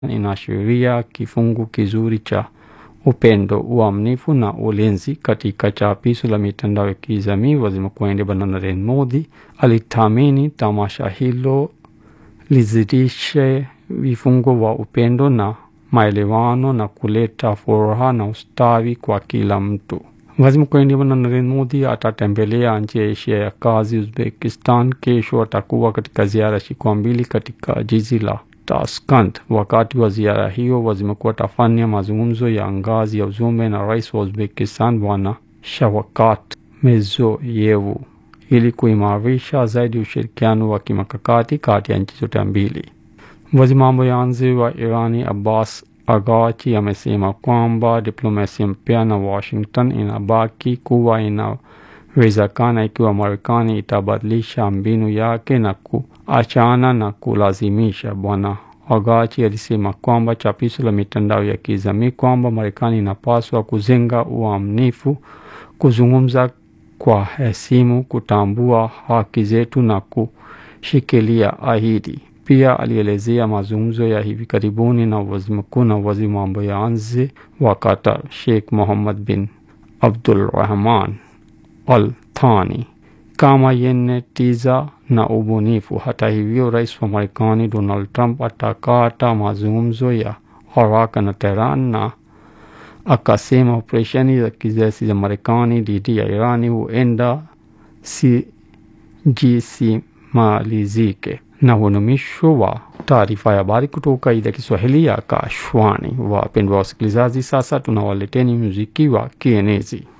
inaashiria kifungu kizuri cha upendo, uaminifu na ulinzi. Katika chapisho la mitandao ya kijamii, waziri mkuu wa India Bwana Narendra Modi alitamani tamasha hilo lizidishe vifungo wa upendo na maelewano na kuleta furaha na ustawi kwa kila mtu. Waziri mkuu wa India Bwana Narendra Modi atatembelea nchi ya Asia ya Kazi, Uzbekistan. Kesho atakuwa katika ziara siku mbili katika jiji la Tashkent. Wakati wa ziara hiyo, waziri mkuu atafanya mazungumzo ya ngazi ya ujumbe na rais wa Uzbekistan Bwana Shavkat Mirziyoyev ili kuimarisha zaidi ushirikiano wa kimkakati kati ya nchi zote mbili. Waziri mambo ya nje wa Irani Abbas Araghchi amesema kwamba diplomasia mpya na Washington inabaki kuwa inawezekana ikiwa Marekani itabadilisha mbinu yake na kuachana na kulazimisha. Bwana Araghchi alisema kwamba chapisho la mitandao ya kijamii kwamba Marekani inapaswa kujenga uaminifu, kuzungumza kwa heshima, kutambua haki zetu na kushikilia ahadi. Pia alielezea mazungumzo ya hivi karibuni na waziri mkuu na waziri mambo ya nje wa Qatar Sheikh Mohammed bin Abdulrahman Al Thani kama yenye tija na ubunifu. Hata hivyo, rais wa Marekani Donald Trump atakata mazungumzo ya haraka na Tehran na akasema operesheni za kijeshi za Marekani dhidi ya Irani huenda zisimalizike. Na huo ni mwisho wa taarifa ya habari kutoka idhaa ya Kiswahili ya Kashwani. Wapendwa wasikilizaji, sasa tunawaleteni muziki wa kienezi.